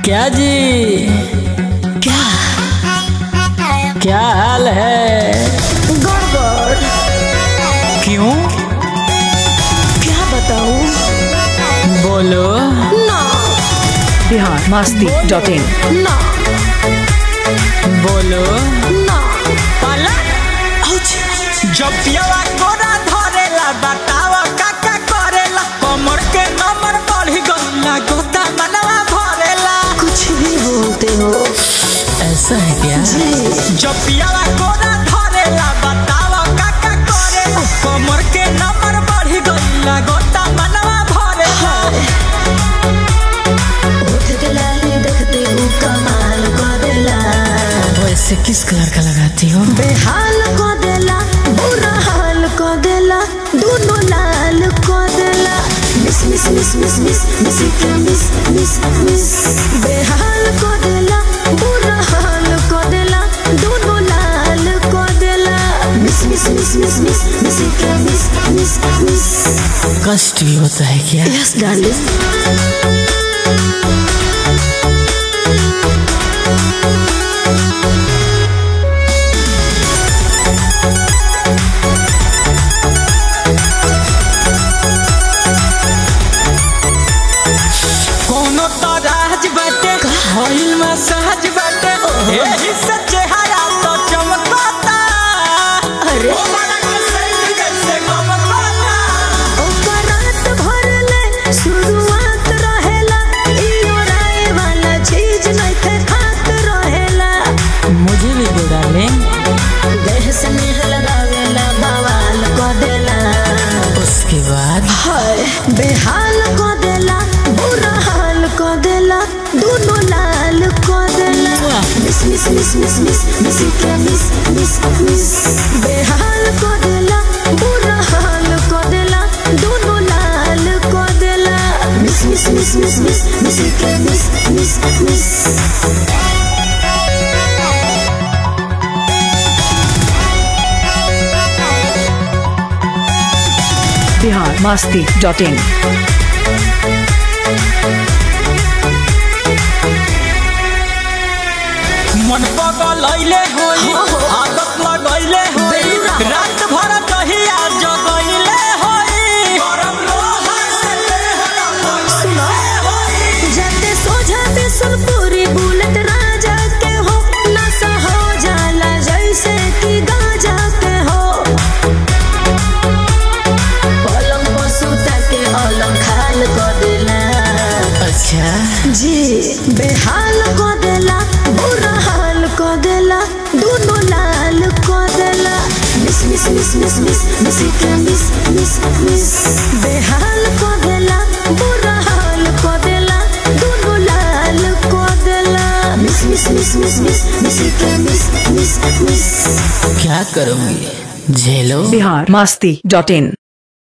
क्या जी क्या क्या हाल है गड़बड़ क्यों क्या बताऊं बोलो ना बिहार मस्ती डॉट इन ना बोलो ना जब पियावा कोरा धरेला बतावा काका करेला कमर के नंबर बढ़ी गईला गोता मनवा भरेला कुछ भी बोलते हो ऐसा है क्या जी जब पियावा कोरा धरेला बतावा काका करेला कमर के नंबर बढ़ी गईला गोता मनवा भरेला उठ के लाली देखते हूँ कमाल को देला वैसे किस कलर का लगाती हो बेहाल को देला बुरा हाल को देला दोनों लाल को देला मिस मिस मिस मिस मिस मिस के मिस मिस मिस बेहाल को देला बुरा हाल को देला दोनों लाल को देला मिस मिस मिस मिस मिस मिस के मिस मिस मिस कष्ट भी होता है क्या यस डार्लिंग कोनो तो राज बाटे होइल मसाज बाटे एही से चेहरा तो चमकता अरे ओ बड़ा के सैल कैसे गमकता ओकर रात भर ले शुरुआत रहेला इयो राय वाला चीज नइखे खात रहेला मुझे भी दो डार्लिंग देह से नेह लगावेला बवाल को देला उसके बाद हाय बेहाल को देला बुरा हाल को देला दोनों लाल को देला मिस मिस मिस मिस मिस मिस के मिस मिस मिस बेहाल को देला बुरा हाल को देला दोनों लाल को देला मिस मिस मिस मिस मिस मिस के मिस मिस मिस बिहार मस्ती डॉट इन मन पगलैले होई आदत लगैले होई बेलुरा। रात भर दहिया जगैले होई गरम लोहा से देह सुनो जाते सोझाते सुनपुरी बुलेट राजा के हो नशा हो जाला जैसे कि गाजा के हो पलंग पर सुता के अलंग खाल को देला अच्छा जी बेहाल को देला बुरा हाल को देला दोनों लाल को देला मिस मिस मिस मिस मिस मिस के मिस मिस मिस बेहाल को देला बुरा हाल को देला दोनों लाल को देला मिस मिस मिस मिस मिस मिस के मिस मिस मिस क्या करूंगी झेलो बिहार मस्ती डॉट इन